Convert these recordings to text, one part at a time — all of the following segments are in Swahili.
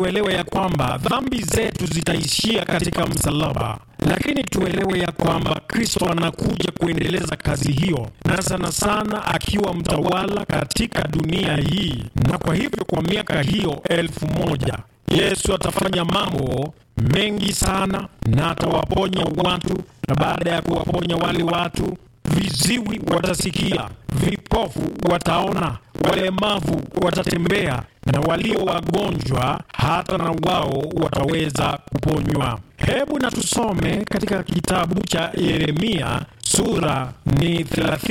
tuelewe ya kwamba dhambi zetu zitaishia katika msalaba, lakini tuelewe ya kwamba Kristo anakuja kuendeleza kazi hiyo, na sana sana akiwa mtawala katika dunia hii, na kwa hivyo kwa miaka hiyo elfu moja Yesu atafanya mambo mengi sana na atawaponya watu, na baada ya kuwaponya wale watu viziwi watasikia, vipofu wataona, walemavu watatembea, na walio wagonjwa hata na wao wataweza kuponywa. Hebu na tusome katika kitabu cha Yeremia sura ni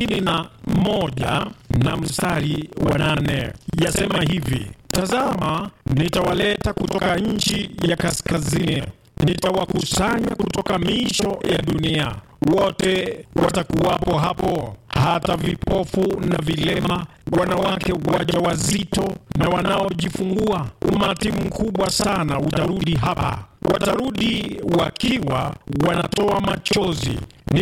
31 na mstari wa nane, yasema hivi: Tazama, nitawaleta kutoka nchi ya kaskazini, nitawakusanya kutoka miisho ya dunia wote watakuwapo hapo, hata vipofu na vilema, wanawake wajawazito na wanaojifungua. Umati mkubwa sana utarudi hapa, watarudi wakiwa wanatoa machozi.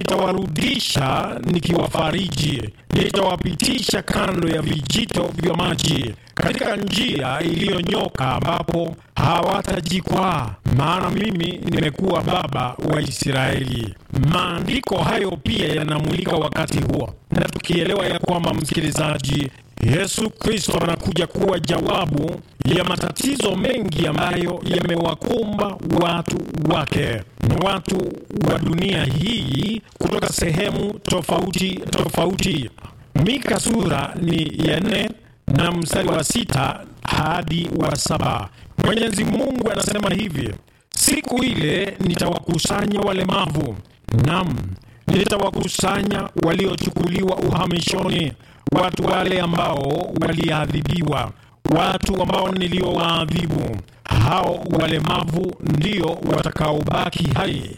Nitawarudisha nikiwafariji, nitawapitisha kando ya vijito vya maji, katika njia iliyonyoka, ambapo hawatajikwaa, maana mimi nimekuwa baba wa Israeli. Maandiko hayo pia yanamulika wakati huo, na tukielewa ya kwamba, msikilizaji, Yesu Kristo anakuja kuwa jawabu ya matatizo mengi ambayo yamewakumba watu wake na watu wa dunia hii kutoka sehemu tofauti tofauti. Mika sura ni ya nne na mstari wa sita hadi wa saba. Mwenyezi Mungu anasema hivi: siku ile nitawakusanya walemavu, nam nitawakusanya waliochukuliwa uhamishoni, watu wale ambao waliadhibiwa, watu ambao niliowaadhibu. Hao walemavu ndio watakaobaki hai,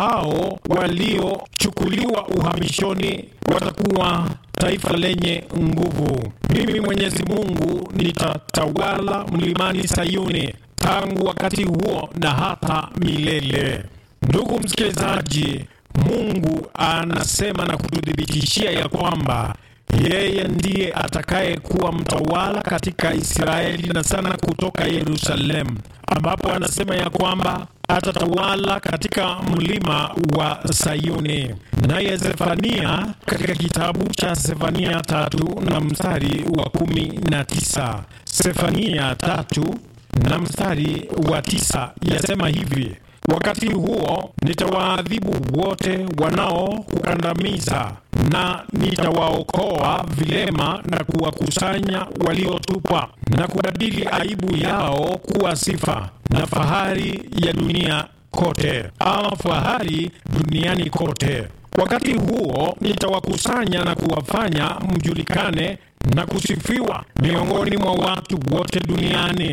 hao waliochukuliwa uhamishoni watakuwa taifa lenye nguvu. Mimi Mwenyezi Mungu nitatawala mlimani Sayuni tangu wakati huo na hata milele. Ndugu msikilizaji, Mungu anasema na kututhibitishia ya kwamba yeye ndiye atakayekuwa mtawala katika Israeli na sana kutoka Yerusalemu, ambapo anasema ya kwamba atatawala katika mlima wa Sayuni. Naye Zefania katika kitabu cha Zefania tatu na mstari wa kumi na tisa Zefania tatu na mstari wa tisa yasema hivi: Wakati huo nitawaadhibu wote wanaokukandamiza, na nitawaokoa vilema na kuwakusanya waliotupwa, na kubadili aibu yao kuwa sifa na fahari ya dunia kote, ama fahari duniani kote. Wakati huo nitawakusanya na kuwafanya mjulikane na kusifiwa miongoni mwa watu wote duniani,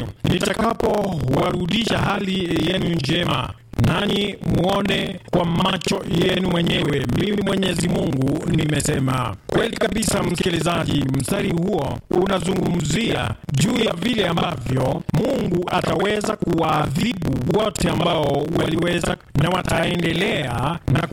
nitakapowarudisha hali yenu njema, nanyi mwone kwa macho yenu mwenyewe. Mimi Mwenyezi Mungu nimesema. Kweli kabisa, msikilizaji, mstari huo unazungumzia juu ya vile ambavyo Mungu ataweza kuwaadhibu wote ambao waliweza na wataendelea na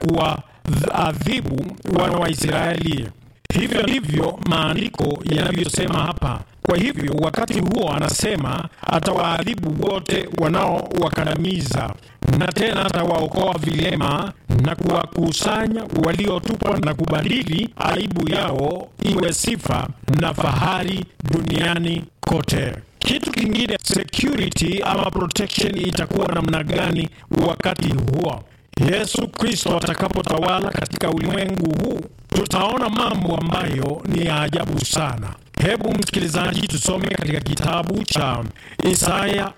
kuwaadhibu wana wa Israeli. Hivyo ndivyo maandiko yanavyosema hapa. Kwa hivyo wakati huo anasema atawaadhibu wote wanaowakandamiza, na tena atawaokoa vilema na kuwakusanya waliotupwa, na kubadili aibu yao iwe sifa na fahari duniani kote. Kitu kingine, security ama protection itakuwa namna gani wakati huo Yesu Kristo atakapotawala katika ulimwengu huu? Tutaona mambo ambayo ni ya ajabu sana. Hebu msikilizaji, tusome katika kitabu cha Isaya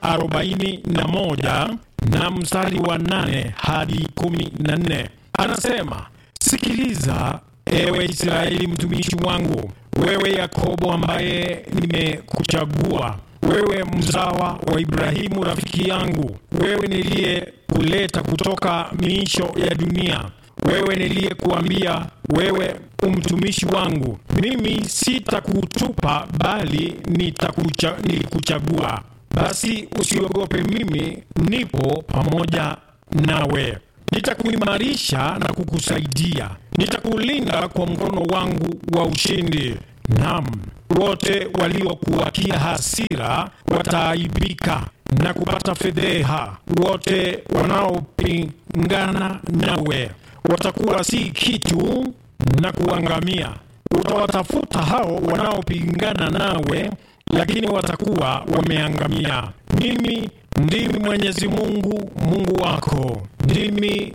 41 na mstari wa 8 hadi 14. Anasema, sikiliza ewe Israeli mtumishi wangu, wewe Yakobo ambaye nimekuchagua wewe mzawa wa Ibrahimu rafiki yangu, wewe niliyekuleta kutoka miisho ya dunia, wewe niliyekuambia wewe umtumishi wangu, mimi sitakutupa bali nitakucha, nilikuchagua. Basi usiogope, mimi nipo pamoja nawe, nitakuimarisha na kukusaidia, nitakulinda kwa mkono wangu wa ushindi. Naam, wote waliokuwakia hasira wataaibika, na kupata fedheha. Wote wanaopingana nawe watakuwa si kitu na kuangamia. Utawatafuta hao wanaopingana nawe, lakini watakuwa wameangamia. Mimi ndimi Mwenyezi Mungu, Mungu wako, ndimi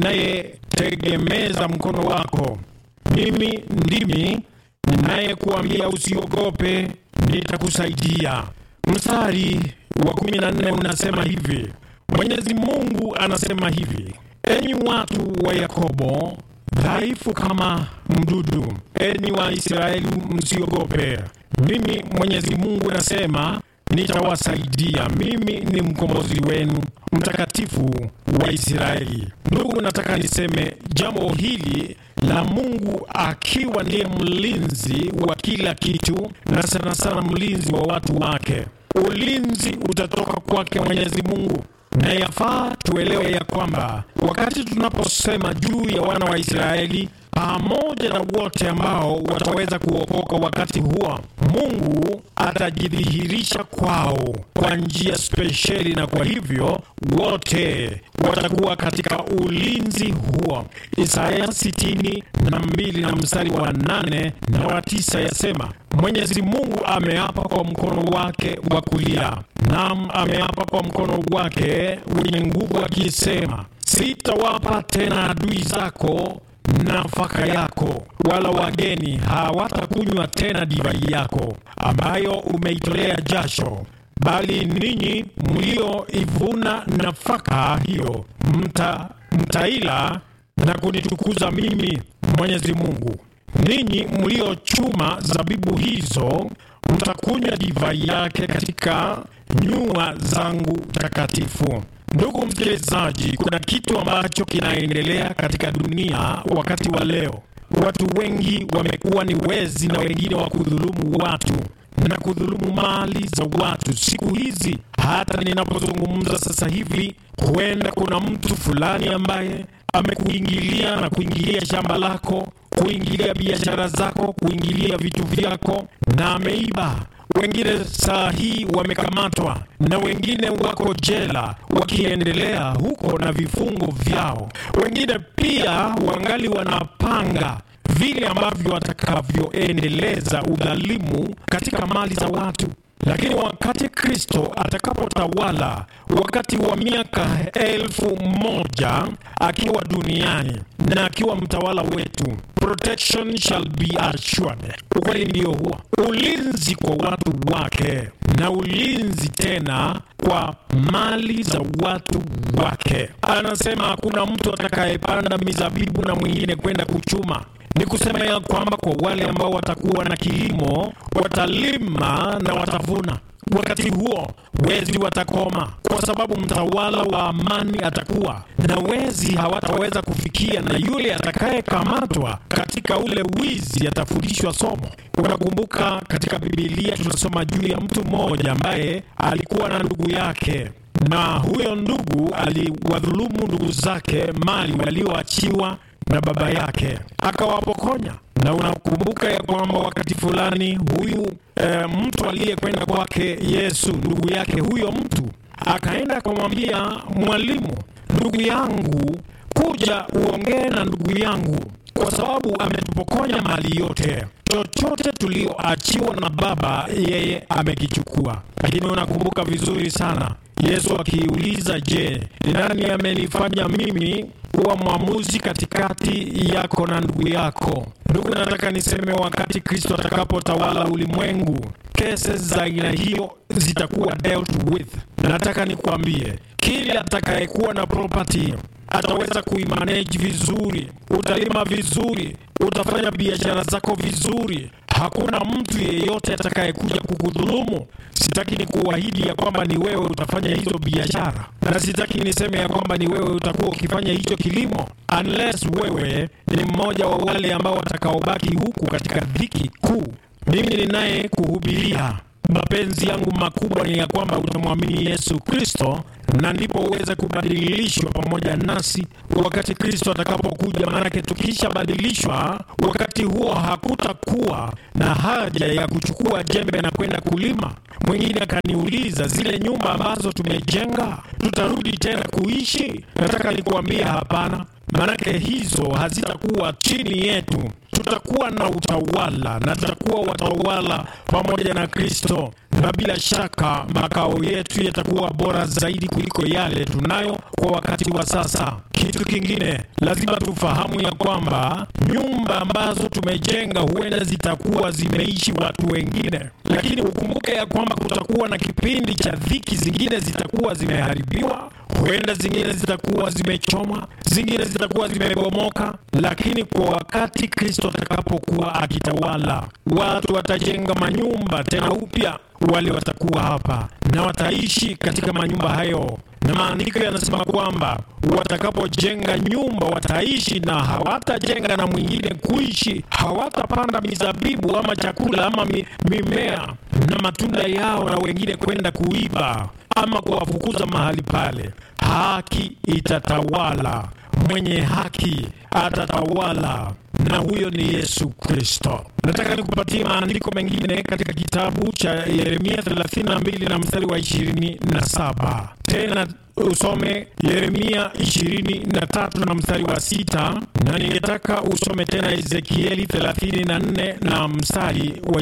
ninayetegemeza mkono wako. Mimi ndimi ninayekuambia usiogope, nitakusaidia. Mstari wa kumi na nne unasema hivi, Mwenyezi Mungu anasema hivi: enyi watu wa Yakobo dhaifu kama mdudu, enyi wa Israeli msiogope. Mimi Mwenyezi Mungu nasema nitawasaidia. Mimi ni mkombozi wenu, mtakatifu wa Israeli. Ndugu, nataka niseme jambo hili la Mungu akiwa ndiye mlinzi wa kila kitu, na sana sana mlinzi wa watu wake. Ulinzi utatoka kwake Mwenyezi Mungu na yafaa tuelewe ya kwamba wakati tunaposema juu ya wana wa Israeli pamoja na wote ambao wataweza kuokoka wakati huo, Mungu atajidhihirisha kwao kwa njia spesheli, na kwa hivyo wote watakuwa katika ulinzi huo. Isaya sitini na mbili na mstari wa nane na wa tisa yasema, Mwenyezi Mungu ameapa kwa mkono wake wa kulia, naam, ameapa kwa mkono wake wenye nguvu akisema, sitawapa tena adui zako nafaka yako, wala wageni hawatakunywa tena divai yako ambayo umeitolea jasho, bali ninyi mlioivuna nafaka hiyo mta, mtaila na kunitukuza mimi Mwenyezi Mungu. Ninyi mliochuma zabibu hizo mtakunywa divai yake katika nyua zangu takatifu. Ndugu msikilizaji, kuna kitu ambacho kinaendelea katika dunia wakati wa leo. Watu wengi wamekuwa ni wezi na wengine wa kudhulumu watu na kudhulumu mali za watu. Siku hizi hata ninapozungumza sasa hivi, huenda kuna mtu fulani ambaye amekuingilia na kuingilia shamba lako, kuingilia biashara zako, kuingilia vitu vyako na ameiba wengine saa hii wamekamatwa na wengine wako jela wakiendelea huko na vifungo vyao. Wengine pia wangali wanapanga vile ambavyo watakavyoendeleza udhalimu katika mali za watu. Lakini wakati Kristo atakapotawala wakati wa miaka elfu moja akiwa duniani na akiwa mtawala wetu, protection shall be assured. Ukweli ndio huo, ulinzi kwa watu wake na ulinzi tena kwa mali za watu wake. Anasema hakuna mtu atakayepanda mizabibu na mwingine kwenda kuchuma ni kusema ya kwamba kwa wale ambao watakuwa na kilimo watalima na watavuna. Wakati huo wezi watakoma, kwa sababu mtawala wa amani atakuwa na wezi hawataweza kufikia, na yule atakayekamatwa katika ule wizi atafundishwa somo. Unakumbuka katika Bibilia tunasoma juu ya mtu mmoja ambaye alikuwa na ndugu yake na huyo ndugu aliwadhulumu ndugu zake mali walioachiwa na baba yake akawapokonya. Na unakumbuka ya kwamba wakati fulani huyu e, mtu aliyekwenda kwake Yesu, ndugu yake huyo mtu akaenda akamwambia, mwalimu, ndugu yangu, kuja uongee na ndugu yangu kwa sababu ametupokonya mali yote, chochote tulioachiwa na baba yeye amekichukua. Lakini unakumbuka vizuri sana Yesu akiuliza, je, ni nani amenifanya mimi kuwa mwamuzi katikati yako na ndugu yako? Ndugu, nataka niseme wakati Kristo atakapotawala ulimwengu, kesi za aina hiyo zitakuwa dealt with. Nataka nikwambie, kila atakayekuwa na property ataweza kuimanage vizuri, utalima vizuri, utafanya biashara zako vizuri. Hakuna mtu yeyote atakayekuja kukudhulumu. Sitaki ni kuahidi ya kwamba ni wewe utafanya hizo biashara, na sitaki niseme ya kwamba ni wewe utakuwa ukifanya hicho kilimo, unless wewe ni mmoja wa wale ambao watakaobaki huku katika dhiki kuu. Mimi ninaye kuhubiria mapenzi yangu makubwa ni ya kwamba utamwamini Yesu Kristo na ndipo uweze kubadilishwa pamoja nasi wakati Kristo atakapokuja. Maanake tukishabadilishwa, wakati huo hakutakuwa na haja ya kuchukua jembe na kwenda kulima. Mwingine akaniuliza, zile nyumba ambazo tumejenga tutarudi tena kuishi? Nataka nikuambia hapana, maanake hizo hazitakuwa chini yetu. Tutakuwa na utawala na tutakuwa watawala pamoja na Kristo, na bila shaka makao yetu yatakuwa bora zaidi kuliko yale tunayo kwa wakati wa sasa. Kitu kingine lazima tufahamu ya kwamba nyumba ambazo tumejenga huenda zitakuwa zimeishi watu wengine, lakini ukumbuke ya kwamba kutakuwa na kipindi cha dhiki, zingine zitakuwa zimeharibiwa, huenda zingine zitakuwa zimechomwa, zingine zitakuwa zimebomoka, lakini kwa wakati Kristo atakapokuwa akitawala, watu watajenga manyumba tena upya wale watakuwa hapa na wataishi katika manyumba hayo, na maandiko yanasema kwamba watakapojenga nyumba wataishi na hawatajenga na mwingine kuishi. Hawatapanda mizabibu ama chakula ama mi, mimea na matunda yao na wengine kwenda kuiba ama kuwafukuza mahali pale. Haki itatawala, mwenye haki atatawala na huyo ni Yesu Kristo. Nataka nikupatie maandiko mengine katika kitabu cha Yeremia 32 na mstari wa 27. Tena usome Yeremia 23 na mstari wa sita, na ningetaka usome tena Ezekieli 34 na mstari wa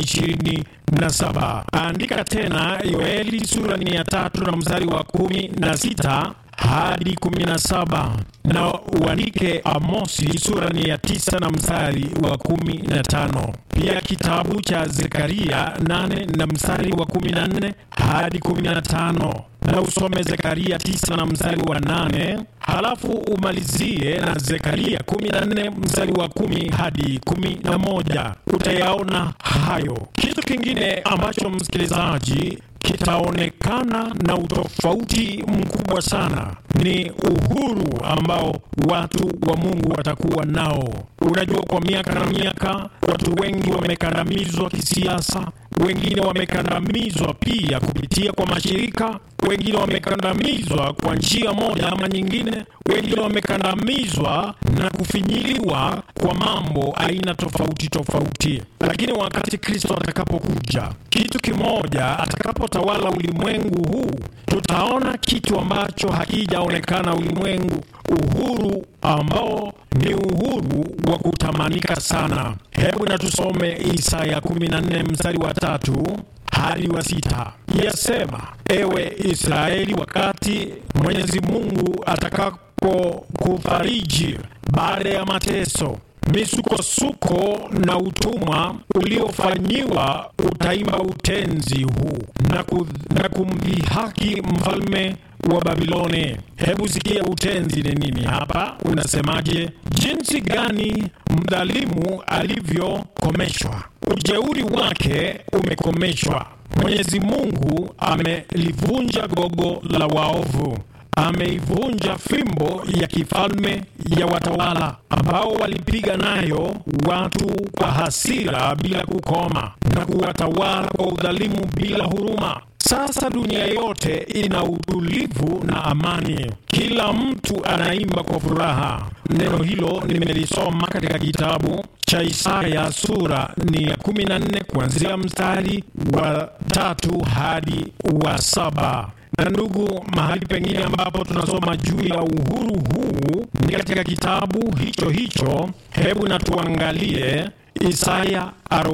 27. Andika tena Yoeli sura ni ya tatu na mstari wa kumi na sita hadi 17 na uandike Amosi sura ni ya tisa na mstari wa kumi na tano. Pia kitabu cha Zekaria 8 na mstari wa 14 hadi 15 na usome Zekaria 9 na mstari wa 8, halafu umalizie na Zekaria 14 mstari wa 10 hadi 11. Utayaona hayo. Kitu kingine ambacho msikilizaji kitaonekana na utofauti mkubwa sana ni uhuru ambao watu wa Mungu watakuwa nao. Unajua, kwa miaka na miaka watu wengi wamekandamizwa kisiasa, wengine wamekandamizwa pia kupitia kwa mashirika, wengine wamekandamizwa kwa njia moja ama nyingine, wengine wamekandamizwa na kufinyiliwa kwa mambo aina tofauti tofauti. Lakini wakati Kristo atakapokuja, kitu kimoja, atakapotawala ulimwengu huu, tutaona kitu ambacho hakijaonekana ulimwengu, uhuru ambao ni uhuru wa kutamanika sana. Hebu na tusome Isaya 14 mstari wa tatu hadi wa sita. Yasema, ewe Israeli, wakati Mwenyezi Mungu atakapokufariji baada ya mateso misukosuko na utumwa uliofanyiwa, utaimba utenzi huu na, ku, na kumdhihaki mfalme wa Babiloni. Hebu sikia utenzi ni nini hapa, unasemaje? Jinsi gani mdhalimu alivyokomeshwa, ujeuri wake umekomeshwa. Mwenyezi Mungu amelivunja gogo la waovu ameivunja fimbo ya kifalme ya watawala ambao walipiga nayo watu kwa hasira bila kukoma na kuwatawala kwa udhalimu bila huruma. Sasa dunia yote ina utulivu na amani, kila mtu anaimba kwa furaha. Neno hilo nimelisoma katika kitabu cha Isaya sura ni ya 14 kuanzia mstari wa tatu hadi wa saba na ndugu, mahali pengine ambapo tunasoma juu ya uhuru huu ni katika kitabu hicho hicho. Hebu na tuangalie Isaya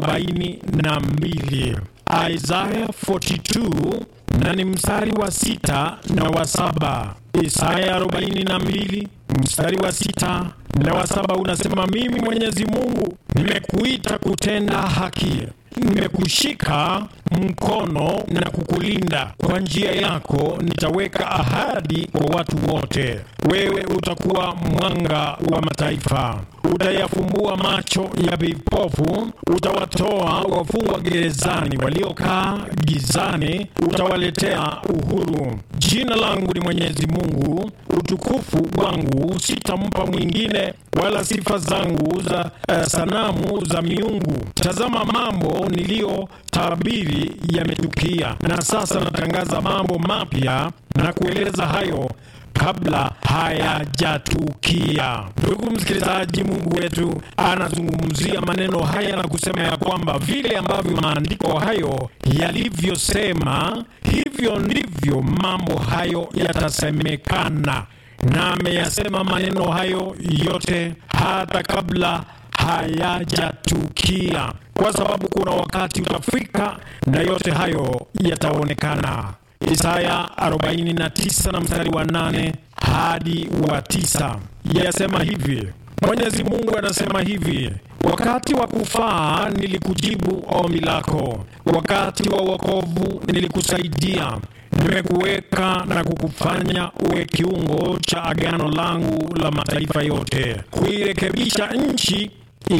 42, Isaya 42 na ni mstari wa sita na wa saba. Isaya 42 mstari wa sita na wa saba unasema, mimi Mwenyezi Mungu nimekuita kutenda haki nimekushika mkono na kukulinda. Kwa njia yako nitaweka ahadi kwa watu wote. Wewe utakuwa mwanga wa mataifa, utayafumbua macho ya vipofu, utawatoa wafungwa gerezani, waliokaa gizani utawaletea uhuru. Jina langu ni Mwenyezi Mungu, utukufu wangu sitampa mwingine, wala sifa zangu za uh, sanamu za miungu. Tazama mambo niliyotabiri awali yametukia, na sasa natangaza mambo mapya na kueleza hayo kabla hayajatukia. Ndugu msikilizaji, Mungu wetu anazungumzia maneno haya na kusema ya kwamba vile ambavyo maandiko hayo yalivyosema, hivyo ndivyo mambo hayo yatasemekana, na ameyasema maneno hayo yote hata kabla hayajatukia, kwa sababu kuna wakati utafika na yote hayo yataonekana. Isaya 49 na mstari wa 8 hadi wa tisa yasema hivi. Mwenyezi Mungu anasema hivi: wakati wa kufaa nilikujibu ombi lako, wakati wa wokovu nilikusaidia. Nimekuweka na kukufanya uwe kiungo cha agano langu la mataifa yote, kuirekebisha nchi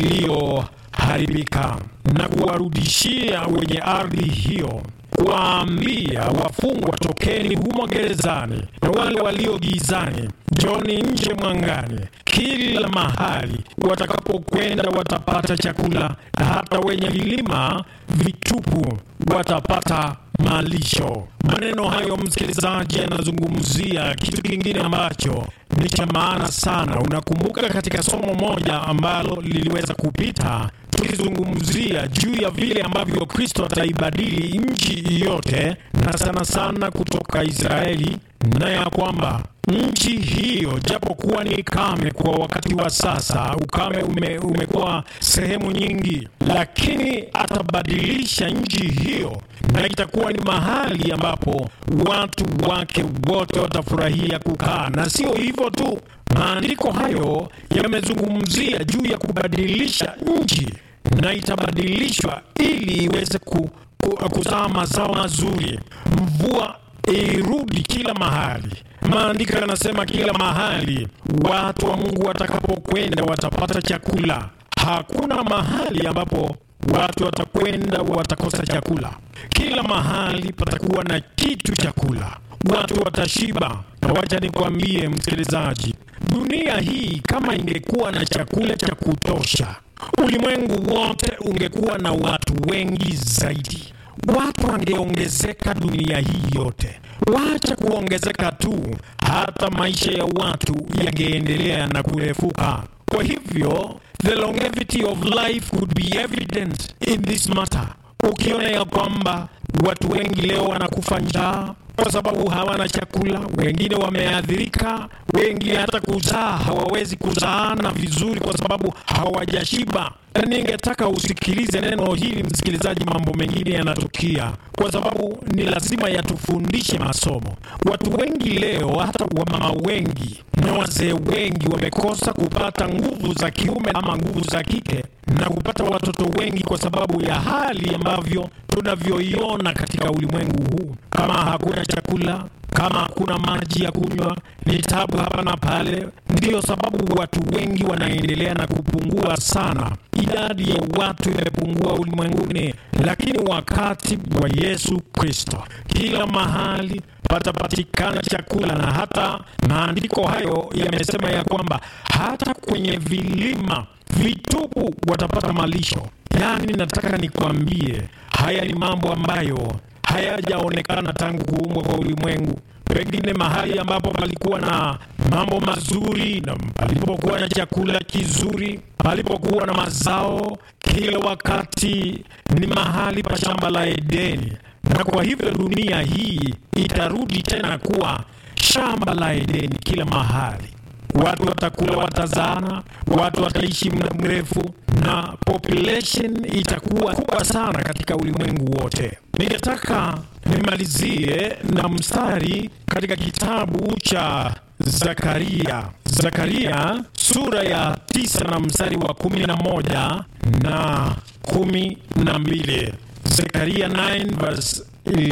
iliyoharibika na kuwarudishia wenye ardhi hiyo kuwaambia wafungwa, tokeni humo gerezani, na wale walio gizani, njoni nje mwangani. Kila mahali watakapokwenda watapata chakula, na hata wenye vilima vitupu watapata malisho. Maneno hayo, msikilizaji, yanazungumzia kitu kingine ambacho ni cha maana sana. Unakumbuka katika somo moja ambalo liliweza kupita tukizungumzia juu ya vile ambavyo Kristo ataibadili nchi yote na sana sana kutoka Israeli, na ya kwamba nchi hiyo japokuwa ni kame kwa wakati wa sasa, ukame ume, umekuwa sehemu nyingi, lakini atabadilisha nchi hiyo na itakuwa ni mahali ambapo watu wake wote watafurahia kukaa. Na sio hivyo tu, maandiko hayo yamezungumzia juu ya kubadilisha nchi na itabadilishwa ili iweze ku, ku, kuzaa mazao mazuri, mvua irudi kila mahali. Maandiko yanasema kila mahali watu wa Mungu watakapokwenda watapata chakula. Hakuna mahali ambapo watu watakwenda watakosa chakula. Kila mahali patakuwa na kitu chakula, watu watashiba. Na wacha nikwambie msikilizaji, dunia hii kama ingekuwa na chakula cha kutosha, ulimwengu wote ungekuwa na watu wengi zaidi watu wangeongezeka dunia hii yote. Wacha kuongezeka tu, hata maisha ya watu yangeendelea na kurefuka. Kwa hivyo the longevity of life could be evident in this matter. Ukiona ya kwamba watu wengi leo wanakufa njaa kwa sababu hawana chakula, wengine wameathirika, wengi hata kuzaa hawawezi kuzaana vizuri kwa sababu hawajashiba. Na ningetaka usikilize neno hili msikilizaji, mambo mengine yanatukia kwa sababu ni lazima yatufundishe masomo. Watu wengi leo, hata wamama wengi na wazee wengi wamekosa kupata nguvu za kiume ama nguvu za kike na kupata watoto wengi kwa sababu ya hali ambavyo tunavyoiona katika ulimwengu huu. Kama hakuna chakula, kama hakuna maji ya kunywa, ni tabu hapa na pale. Ndiyo sababu watu wengi wanaendelea na kupungua sana, idadi ya watu imepungua ulimwenguni. Lakini wakati wa Yesu Kristo, kila mahali patapatikana chakula, na hata maandiko hayo yamesema ya kwamba hata kwenye vilima vitupu watapata malisho. Yaani, nataka nikwambie haya ni mambo ambayo hayajaonekana tangu kuumbwa kwa ulimwengu. Pengine mahali ambapo palikuwa na mambo mazuri na palipokuwa na chakula kizuri, palipokuwa na mazao kila wakati, ni mahali pa shamba la Edeni, na kwa hivyo dunia hii itarudi tena kuwa shamba la Edeni kila mahali. Watu watakula, watazaana, watu wataishi muda mrefu, na population itakuwa kubwa sana katika ulimwengu wote. Ningetaka nimalizie na mstari katika kitabu cha Zakaria, Zakaria sura ya tisa na mstari wa kumi na moja na kumi na mbili. Zakaria 9 verse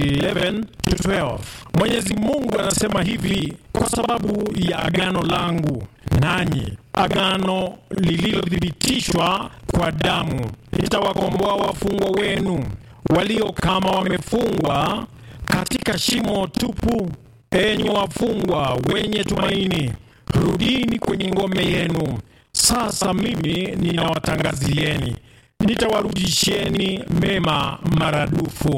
11 to 12. Mwenyezi Mungu anasema hivi: kwa sababu ya agano langu nanyi, agano lililothibitishwa kwa damu, nitawakomboa wafungwa wenu walio kama wamefungwa katika shimo tupu. Enyi wafungwa wenye tumaini, rudini kwenye ngome yenu. Sasa mimi ninawatangazieni, nitawarudisheni mema maradufu.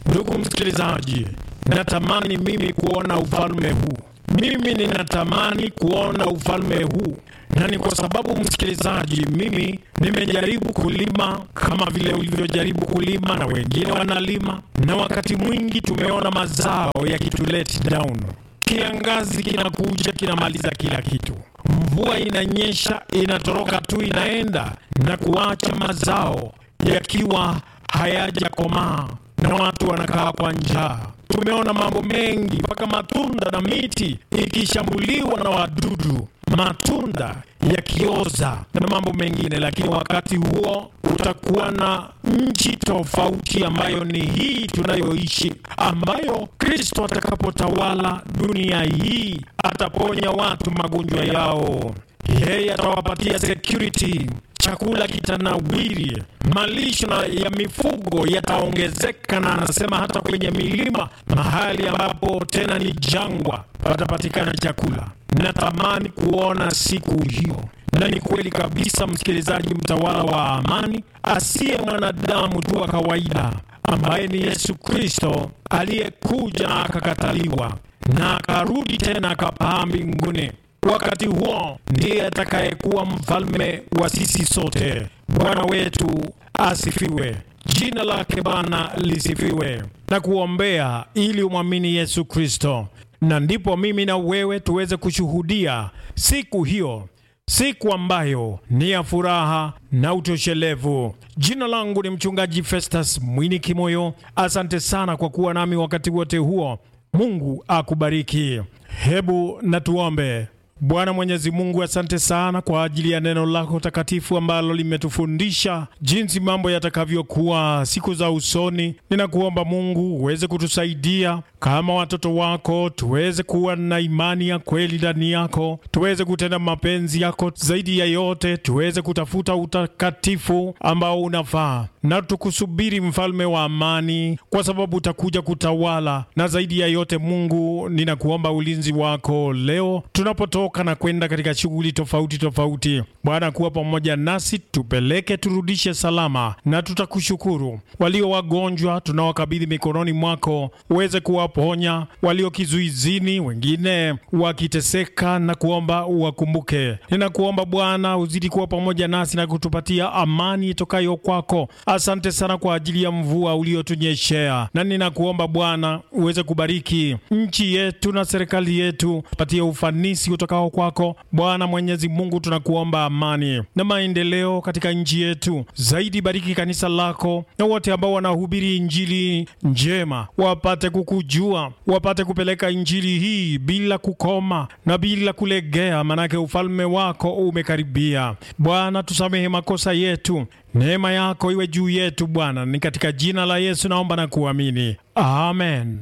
Ndugu msikilizaji, natamani mimi kuona ufalme huu. Mimi ninatamani kuona ufalme huu, na ni kwa sababu msikilizaji, mimi nimejaribu kulima kama vile ulivyojaribu kulima na wengine wanalima, na wakati mwingi tumeona mazao yakitulet down. Kiangazi kinakuja kinamaliza kila kitu, mvua inanyesha inatoroka tu inaenda na kuacha mazao yakiwa hayajakomaa na watu wanakaa kwa njaa. Tumeona mambo mengi mpaka matunda na miti ikishambuliwa na wadudu, matunda yakioza na mambo mengine. Lakini wakati huo utakuwa na nchi tofauti ambayo ni hii tunayoishi, ambayo Kristo atakapotawala dunia hii ataponya watu magonjwa yao, yeye atawapatia security chakula kitanawiri, malisho ya mifugo yataongezeka, na anasema hata kwenye milima, mahali ambapo tena ni jangwa, patapatikana chakula. Natamani kuona siku hiyo, na ni kweli kabisa, msikilizaji, mtawala wa amani asiye mwanadamu tu wa kawaida, ambaye ni Yesu Kristo aliyekuja akakataliwa na akarudi tena akapaa mbinguni. Wakati huo ndiye atakayekuwa mfalme wa sisi sote. Bwana wetu asifiwe, jina lake Bwana lisifiwe. Na kuombea ili umwamini Yesu Kristo, na ndipo mimi na wewe tuweze kushuhudia siku hiyo, siku ambayo ni ya furaha na utoshelevu. Jina langu ni mchungaji Festus Mwini Kimoyo. Asante sana kwa kuwa nami wakati wote huo. Mungu akubariki. Hebu na tuombe. Bwana Mwenyezi Mungu, asante sana kwa ajili ya neno lako takatifu ambalo limetufundisha jinsi mambo yatakavyokuwa siku za usoni. Ninakuomba Mungu uweze kutusaidia kama watoto wako, tuweze kuwa na imani ya kweli ndani yako, tuweze kutenda mapenzi yako, zaidi ya yote tuweze kutafuta utakatifu ambao unafaa, na tukusubiri mfalme wa amani, kwa sababu utakuja kutawala. Na zaidi ya yote Mungu, ninakuomba ulinzi wako leo tunapotoka na kwenda katika shughuli tofauti tofauti. Bwana, kuwa pamoja nasi, tupeleke turudishe salama, na tutakushukuru. Walio wagonjwa tunawakabidhi mikononi mwako, uweze kuwaponya. Walio kizuizini, wengine wakiteseka, na kuomba uwakumbuke. Ninakuomba Bwana uzidi kuwa pamoja nasi na kutupatia amani itokayo kwako. Asante sana kwa ajili ya mvua uliotunyeshea, na ninakuomba Bwana uweze kubariki nchi yetu na serikali yetu, patie ufanisi utokao kwako Bwana Mwenyezi Mungu, tunakuomba amani na maendeleo katika nchi yetu. Zaidi bariki kanisa lako na wote ambao wanahubiri injili njema, wapate kukujua, wapate kupeleka injili hii bila kukoma na bila kulegea, manake ufalme wako umekaribia. Bwana, tusamehe makosa yetu, neema yako iwe juu yetu Bwana. Ni katika jina la Yesu naomba na kuamini, amen.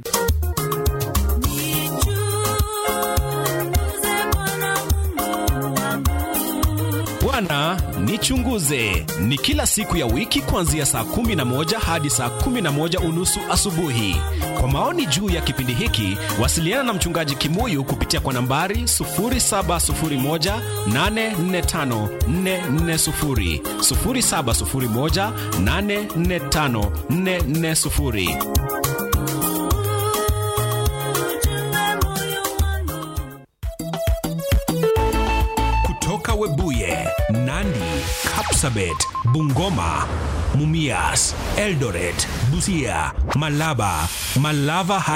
Bwana nichunguze ni kila siku ya wiki kuanzia saa kumi na moja hadi saa kumi na moja unusu asubuhi. Kwa maoni juu ya kipindi hiki, wasiliana na mchungaji Kimuyu kupitia kwa nambari 0701845440, 0701845440. Kutoka Webuye, Nandi, Kapsabet, Bungoma, Mumias, Eldoret, Busia, Malaba, Malava